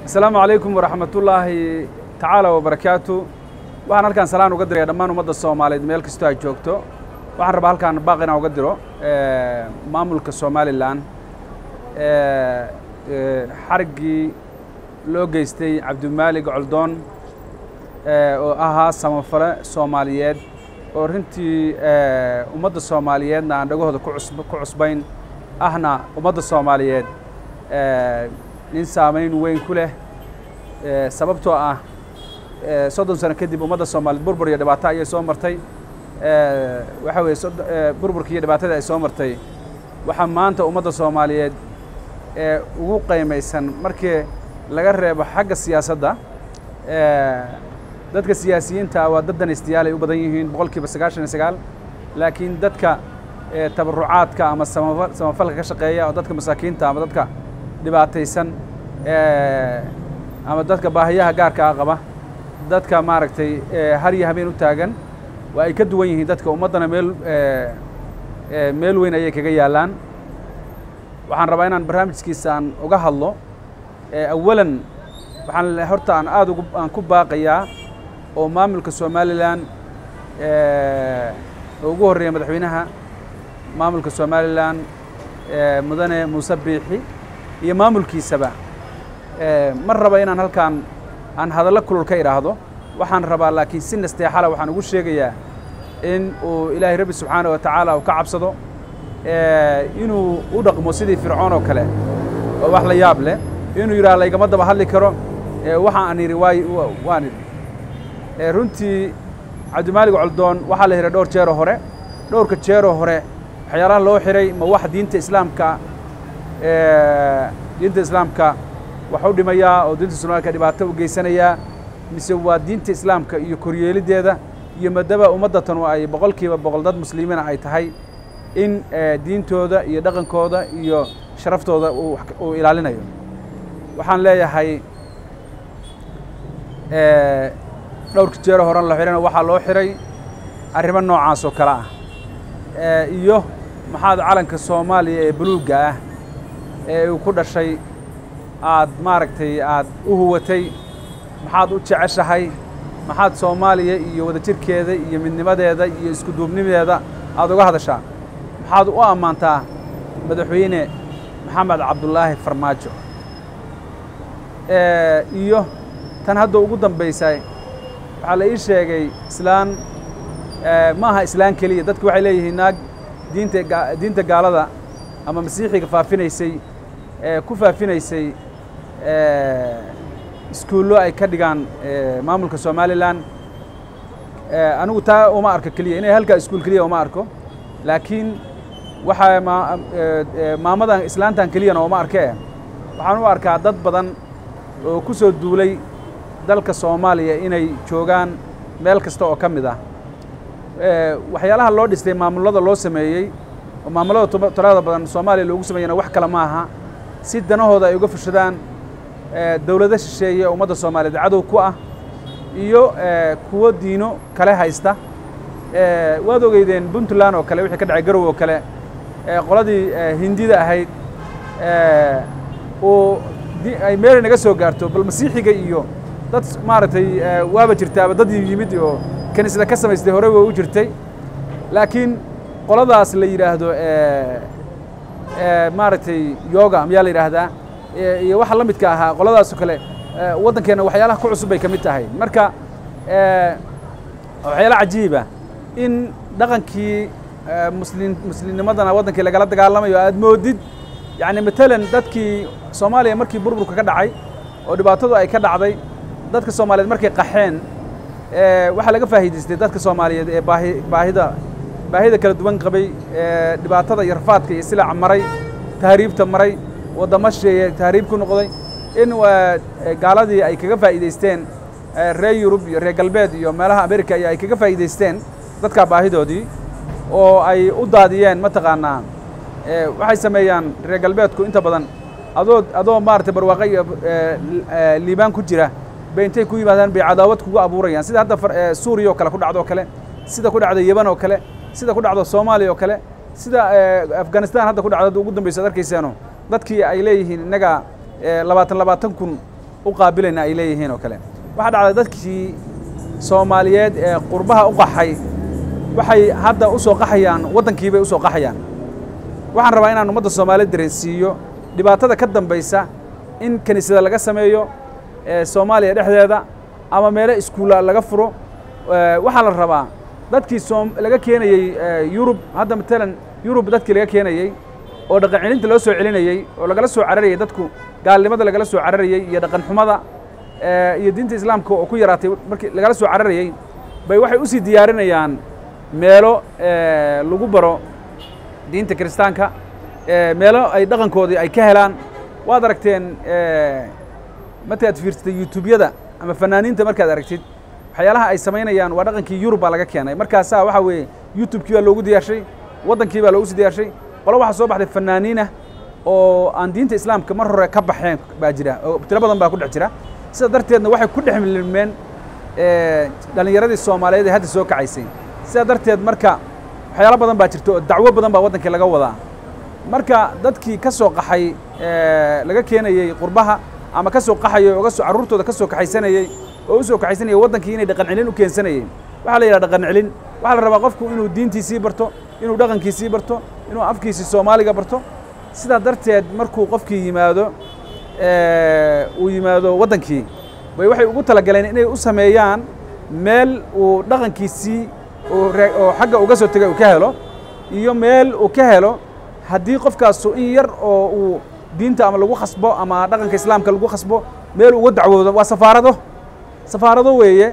asalaamu calaykum waraxmatullaahi tacaala wabarakaatu waxaan halkaan salaan uga diraya dhammaan ummadda soomaaliyeed meel kastoo ay joogto waxaan rabaa halkaan baaq inaan uga diro maamulka somalilan xariggii loo geystay cabdimaalig coldoon oo ahaa samafale soomaaliyeed oo runtii ummadda soomaaliyeedna aan dhagahooda ku cusbayn ahna ummadda soomaaliyeed nin saamayn weyn ku leh sababtoo ah soddon sano kadib ummadda soomaaliyeed burbur iyo dhibaato ayay soo martay waxa weeye burburkii iyo dhibaatada ay soo martay waxaa maanta ummadda soomaaliyeed ee ugu qaymaysan markii laga reebo xagga siyaasadda dadka siyaasiyiinta waa dad danaystayaal ay u badan yihiin boqol kiiba sagaashan iyo sagaal laakiin dadka tabarucaadka ama samafalka ka shaqeeya oo dadka masaakiinta ama dadka dhibaataysan ama dadka baahiyaha gaarka ah qaba dadka maaragtay har iyo habeen u taagan waa ay ka duwan yihiin dadka ummaddana meel meel weyn ayay kaga yaallaan waxaan rabaa inaan barnaamijkiisa aan uga hadlo awalan waxaan horta aan aada ugu aan ku baaqayaa oo maamulka somalilan oo ugu horreeya madaxweynaha maamulka somalilan mudane muuse biixi iyo maamulkiisaba ma raba inaan halkaan aan hadallo kulul ka idhaahdo waxaan rabaa laakiin si nasteexala waxaan ugu sheegayaa in uu ilaahay rabbi subxaana wa tacaala uu ka cabsado inuu u dhaqmo sidii fircoon oo kale oo wax la yaab leh inuu yidhaha laygama daba hadli karo waxa aan idhi waay waan idhi runtii cabdimaalig coldoon waxaa la xihay dhowr jeeroo hore dhowrka jeeroo hore waxyaalaha loo xihay ma wax diinta islaamka diinta islaamka wax u dhimayaa oo diinta soomaalika dhibaato u geysanayaa mise waa diinta islaamka iyo koryeeliddeeda iyo madaba ummaddatan oo ay boqol kiiba boqol dad muslimiina ay tahay in diintooda iyo dhaqankooda iyo sharaftooda uu ilaalinayo waxaan leeyahay dhowrka jeero horan la xihayna waxaa loo xihay arrimo noocaas oo kale ah iyo maxaad calanka soomaaliya ee buluugga ah ee uu ku dhashay aad maaragtay aad u huwatay maxaad u jeceshahay maxaad soomaaliya iyo wadajirkeeda iyo midnimadeeda iyo isku duubnimadeeda aad uga hadashaa maxaad u ammaantaa madaxweyne maxamed cabdulaahi farmaajo iyo tan hadda ugu dambaysa waxaa la ii sheegay islaan ma aha islaan keliya dadku waxay leeyihiin naag diinta diinta gaalada ama masiixiga faafinaysay ku faafinaysay iskuullo ay ka dhigaan maamulka somalilan anigu taa uma arko keliya inay halkaa iskuul keliya uma arko laakiin waxaa maamadan islaantan keliyana uma arkee waxaan u arkaa dad badan oo ku soo duulay dalka soomaaliya inay joogaan meel kasta oo ka mid ah waxyaalaha loo dhistay maamullada loo sameeyey oo maamullada talada badan soomaaliya loogu sameeyana wax kale ma aha si danahooda ay uga fushadaan dowlado shisheeye ummadda soomaaliyeed cadow ku ah iyo kuwo diino kale haysta waad ogeydeen puntland oo kale wixii ka dhacay garow oo kale qoladii hindida ahayd uu ay meelay naga soo gaarto bal masiixiga iyo dad maaragtay waaba jirtaaba dad yimid oo kaniisada ka samaystay horey way u jirtay laakiin qoladaas la yidhaahdo maaragtay yoga miyaa la yidhaahdaa iyo waxa la midka ahaa qoladaasoo kale waddankeenna waxyaalaha ku cusub bay ka mid tahay marka waxyaala cajiiba in dhaqankii muslin muslimnimadana waddankii lagala dagaalamayo aad moodid yacni matalan dadkii soomaaliya markii burburka ka dhacay oo dhibaatadu ay ka dhacday dadka soomaaliyeed markay qaxeen waxaa laga faa'iidaystay dadka soomaaliyeed ee baahi baahida baahida kala duwan qabay dhibaatada iyo rafaadka iyo silaca maray tahriibta maray waddamo shisheeye tahriib ku noqday in gaaladii ay kaga faa'iidaysteen reer yurub iyo reer galbeed iyo meelaha america iyo ay kaga faa'iidaysteen dadkaa baahidoodii oo ay u daadiyeen mataqaanaa waxay sameeyaan reer galbeedku inta badan adoo adoo maaragtay barwaaqo iyo liibaan ku jira bay intay ku yimaadaan bay cadaawad kugu abuurayaan sida hadda suuriya oo kale ku dhacdo oo kale sida ku dhacda yeban oo kale sida ku dhacdo soomaaliya oo kale sida afghanistan hadda ku dhacdo hadda ugu dambaysa ad arkayseeno dadkii ay leeyihiin innaga labaatan labaatan kun u qaabilayna ay leeyihiin oo kale waxaa dhacday dadkii soomaaliyeed ee qurbaha u qaxay waxay hadda u soo qaxayaan waddankii bay u soo qaxayaan waxaan rabaa inaan ummadda soomaaliyeed dareensiiyo dhibaatada ka dambaysa in kiniisada laga sameeyo soomaaliya dhexdeeda ama meelo iskuulla laga furo waxaa la rabaa dadkii soom laga keenayey yurub hadda matalan yurub dadkii laga keenayey oo dhaqan celinta loo soo celinayey oo lagala soo cararayay dadku gaalnimada lagala soo cararayey iyo dhaqan xumada iyo diinta islaamka oo ku yaraatay markii lagala soo cararayey bay waxay usii diyaarinayaan meelo lagu baro diinta kiristaanka meelo ay dhaqankoodii ay ka helaan waad aragteen markaad fiirsatay youtubeyada ama fanaaniinta markaad aragtid waxyaalaha ay samaynayaan waa dhaqankii yurub baa laga keenay markaasaa waxaa weeye youtubekii baa loogu diyaarshay waddankii baa loogu sii diyaarshay qolo waxaa soo baxday fanaaniinah oo aan diinta islaamka mar hore ka baxeen baa jira oo tiro badan baa ku dhex jira sida darteedna waxay ku dhex milmeen dhallinyaradii soomaaliyeed ee hadda soo kacaysay sidaa darteed marka waxyaalo badan baa jirta oo dacwo badan baa waddankii laga wadaa marka dadkii ka soo qaxay laga keenayey qurbaha ama ka soo qaxayay oo kasoo carruurtooda ka soo kaxaysanayey oo u soo kaxaysanayay waddankii inay dhaqan celin u keensanayeen waxaa la yidhaha dhaqan celin waxaa la rabaa qofku inuu diintiisii barto inuu dhaqankiisii barto inuu afkiisii soomaaliga barto sidaa darteed markuu qofkii yimaado uu yimaado waddankii bay waxay ugu talagaleen inay u sameeyaan meel uu dhaqankiisii oo xagga uga soo tegay uu ka helo iyo meel uu ka helo haddii qofkaasu in yar oo uu diinta ama lagu khasbo ama dhaqanka islaamka lagu khasbo meel uga dacwoodo waa safaarado safaarado weeye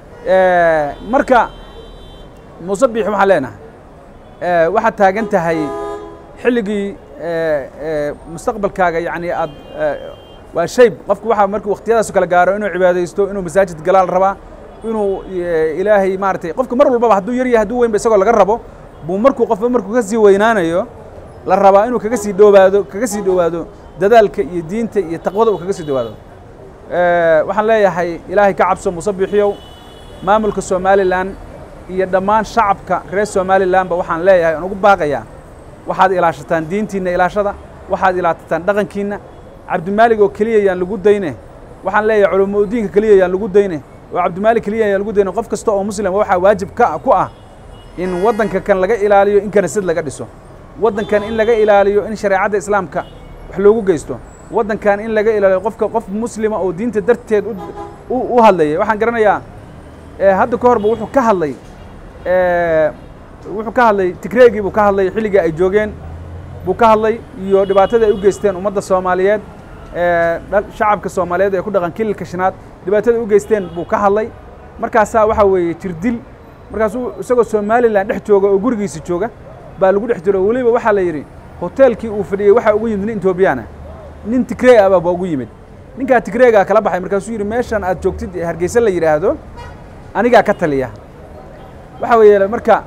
marka muuse biix waxaan leenahay waxaad taagan tahay xilligii mustaqbalkaaga yacni aad waa shayb qofku waxaa markuu wakhtiyadaasu kala gaaro inuu cibaadaysto inuu masaajid galaal rabaa inuu ilaahay maaratay qofka mar walbaba hadduu yar yahay hadduu weynba isagoo laga rabo buu markuu qofba markuu ka sii weynaanayo la rabaa inuu kaga sii dhowaado kaga sii dhowaado dadaalka iyo diinta iyo taqwada uu kaga sii dhowaado waxaan leeyahay ilaahay ka cabso muuse biixiyow maamulka somalilan iyo dhammaan shacabka reer somalilanba waxaan leeyahay aan ugu baaqayaa waxaad ilaashataan diintiinna ilaashada waxaad ilaatataan dhaqankiinna cabdimaalig oo keliya yaan lagu dayne waxaan leeyahay culamo udiinka keliya yaan lagu dayne oo cabdimaalig keliya yaan lagu dayne qof kasta oo muslim waxaa waajib ka ku ah in waddanka kan laga ilaaliyo in kaniisad laga dhiso waddankan in laga ilaaliyo in shareecadda islaamka wax loogu geysto waddankan in laga ilaaliyo qofka qof muslima oo diinta darteed u hadlaya waxaan garanayaa hadda ka horba wuxuu ka hadlay wuxuu ka hadlay tigreegii buu ka hadlay xilligii ay joogeen buu ka hadlay iyo dhibaatada ay u geysteen ummadda soomaaliyeed shacabka soomaaliyeed ee ku dhaqan kililka shanaad dhibaatada u geysteen buu ka hadlay markaasaa waxaa weeye jirdil markaasuu isagoo somalilan dhex jooga oo gurigiisa jooga baa lagu dhex jiro weliba waxaa la yidhi hoteelkii uu fadhiyey waxaa ugu yimid nin etoobiyaana nin tigree ah baa ugu yimid ninkaa tigreegaa kala baxay markaasuu yidhi meeshan aad joogtid ee hargeysa la yidhaahdo anigaa ka taliya waxaa weeye marka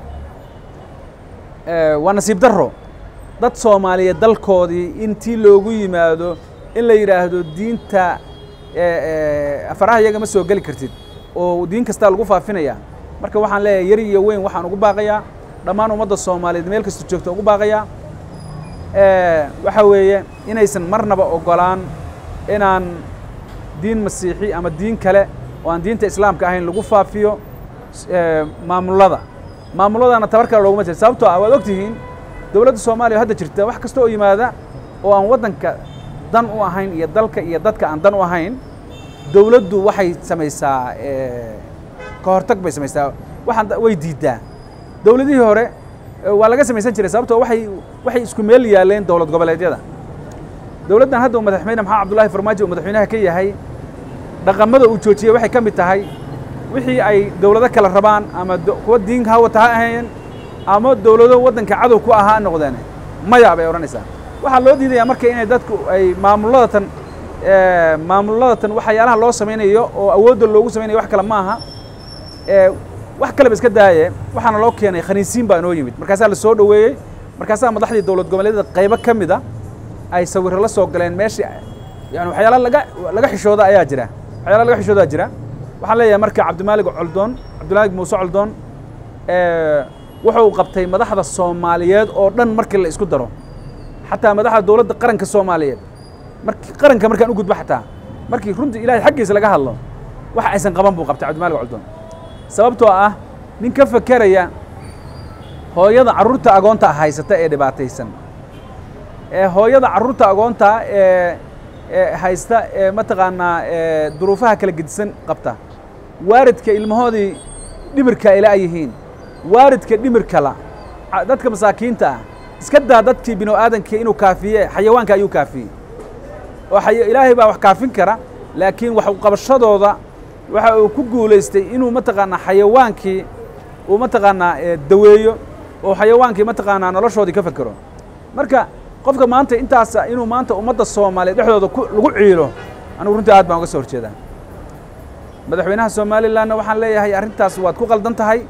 waa nasiib darro dad soomaaliyeed dalkoodii intii loogu yimaado in la yidhaahdo diinta afaraha iyaga ma soo geli kartid oo diin kastaa lagu faafinaya marka waxaan leeyahay yar iyo weyn waxaan ugu baaqayaa dhammaan ummadda soomaaliyeed meel kasta joogta ugu baaqayaa waxaa weeye inaysan marnaba ogolaan inaan diin masiixi ama diin kale oo aan diinta islaamka ahayn lagu faafiyo maamullada maamulladana tabar kale looguma jira sababtoo ah waad og tihiin dowladda soomaaliya oo hadda jirta wax kasta oo yimaada oo aan waddanka dan u ahayn iyo dalka iyo dadka aan dan u ahayn dowladdu waxay samaysaa ka hortag bay samaysaa waxaan way diiddaa dowladihii hore waa laga samaysan jiray sababtoo waxay waxay isku meel yaaleen dowlad goboleedyada dowladdan hadda uu madaxweyne maxamed cabdullaahi farmaajo uu madaxweynaha ka yahay dhaqamada uu joojiyey waxay ka mid tahay wixii ay dowlado kale rabaan ama kuwa diinka ha wata ha ahayn ama dowlado waddanka cadow ku ahaa noqdeen maya bay odhanaysaa waxaa loo diidayaa marka inay dadku ay maamulladatan maamulladatan waxyaalaha loo samaynayo oo awoodda loogu samaynayo wax kale ma aha wax kaleba iska daaye waxaana loo keenay khaniisiin baa inoo yimid markaasaa la soo dhoweeyey markaasaa madaxdii dowlad goboleedyada qaybo ka mid a ay sawirro la soo galeen meeshii yani waxyaala laga laga xishooda ayaa jira waxyaala laga xishoodaa jira waxaan leeyahay marka cabdimaalig coldoon cabdimaalig muuse coldoon wuxuu qabtay madaxda soomaaliyeed oo dhan markii la isku daro xataa madaxda dowladda qaranka soomaaliyeed marki qaranka markaan u gudbo xataa markii runtii ilahay xaggiisa laga hadlo wax aysan qaban buu qabtay cabdimalik coldoon sababtoo ah nin ka fakeraya hooyada carruurta agoonta haysata ee dhibaataysan ee hooyada carruurta agoonta ee ee haysta ee mataqaanaa ee duruufaha kala gedisan qabta waaridka ilmahoodii dhimirka ay la yihiin waaridka dhimirkala dadka masaakiinta ah iska daa dadkii binu aadamkii inuu kaafiye xayawaanka ayuu kaafiyey oo ilaahay baa wax kaafin kara laakiin wax qabashadooda waxa uu ku guulaystay inuu mataqaanaa xayawaankii uu mataqaanaa daweeyo oo xayawaankii mataqaanaa noloshoodii ka fekero marka qofka maanta intaasa inuu maanta ummadda soomaaliyeed dhexdooda lagu ciilo anigu runtii aad baan uga soo horjeedaa madaxweynaha somalilanna waxaan leeyahay arrintaas waad ku qaldan tahay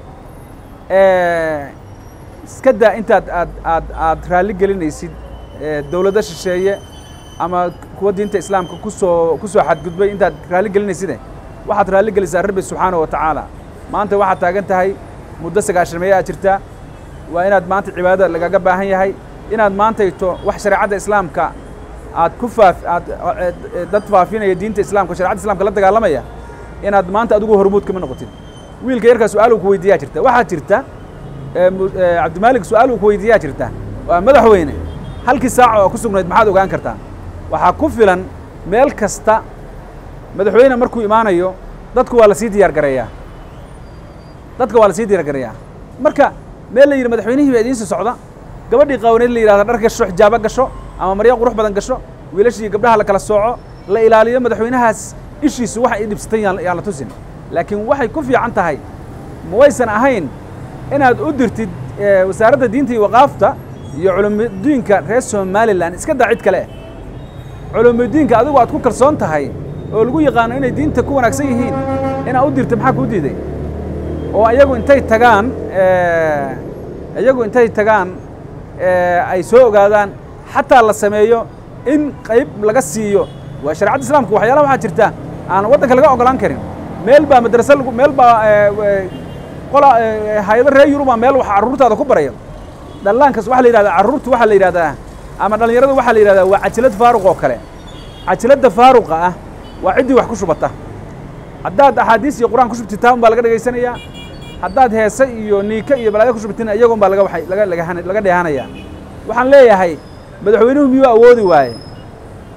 iska daa intaad aad aad aad raalli gelinaysid dowladdo shisheeye ama kuwa diinta islaamka kusoo ku soo xadgudbay intaad raalli gelinayside waxaad raalli gelisaa rabbi subxaanahu wa tacaala maanta waxaad taagan tahay muddo sagaashameeye aad jirtaa waa inaad maanta cibaadada lagaga baahan yahay inaad maantayto wax shareecadda islaamka aad ku faaf aad dad faafinaya diinta islamka sharecadda islamka la dagaalamaya inaad maanta adigu hormuud kama noqotid wiilka yarkaa su-aal uu ku weydiiyaa jirta waxaa jirta cabdimaalik su-aal uu ku weydiiyaa jirta waa madaxweyne halkii saaca oo ku sugnayd maxaad ogaan kartaa waxaa ku filan meel kasta madaxweyne markuu imaanayo dadku waa lasii diyaar gareeyaa dadka waa lasii diyaar gareeyaa marka meel la yidhi madaxweynihii baa idiinsi socda gabadhii qaawaneed la yidhahda dhar gasho xijaabo gasho ama maryo qurux badan gasho wiilashii gabdhaha la kala sooco la ilaaliyo madaxweynahaas ishiisu waxa i dhibsatay yaan la tusin laakiin waxay ku fiican tahay ma waysan ahayn inaad u dirtid wasaaradda diinta iyo waqaafta iyo culumidiinka reer somalilan iska daa cid kale culumidiinka adigu aad ku kalsoon tahay oo lagu yaqaano inay diinta ku wanaagsan yihiin inaad u dirta maxaa kuu diiday oo iyagu intay tagaan iyagu intay tagaan ay soo ogaadaan xataa la sameeyo in qayb laga siiyo waa sharecadda islamka waxyaalaha waxaa jirta aan waddanka laga ogolaan karin meel baa madrase lagu meel baa qola hay-ado reer yuruba meel wax carruurtaada ku baraya dhallaankas waxaa la yidhahdaa carruurtu waxaa la yidhahdaa ama dhallinyarada waxaa la yidhahdaa waa cajilad faaruq oo kale cajiladda faaruqa ah waa ciddii wax ku shubata haddaad axaadiis iyo qur'aan ku shubtitaa un baa laga dhegaysanayaa haddaad heese iyo niika iyo balaayo ku shubtina iyagun baa laga waay laga laga dheehanaya waxaan leeyahay madaxweynuhu miyuu awoodi waaye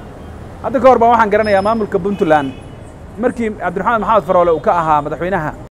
hadda ka hor baan waxaan garanayaa maamulka puntland markii cabdiraxmaan maxamed faroole uu ka ahaa madaxweynaha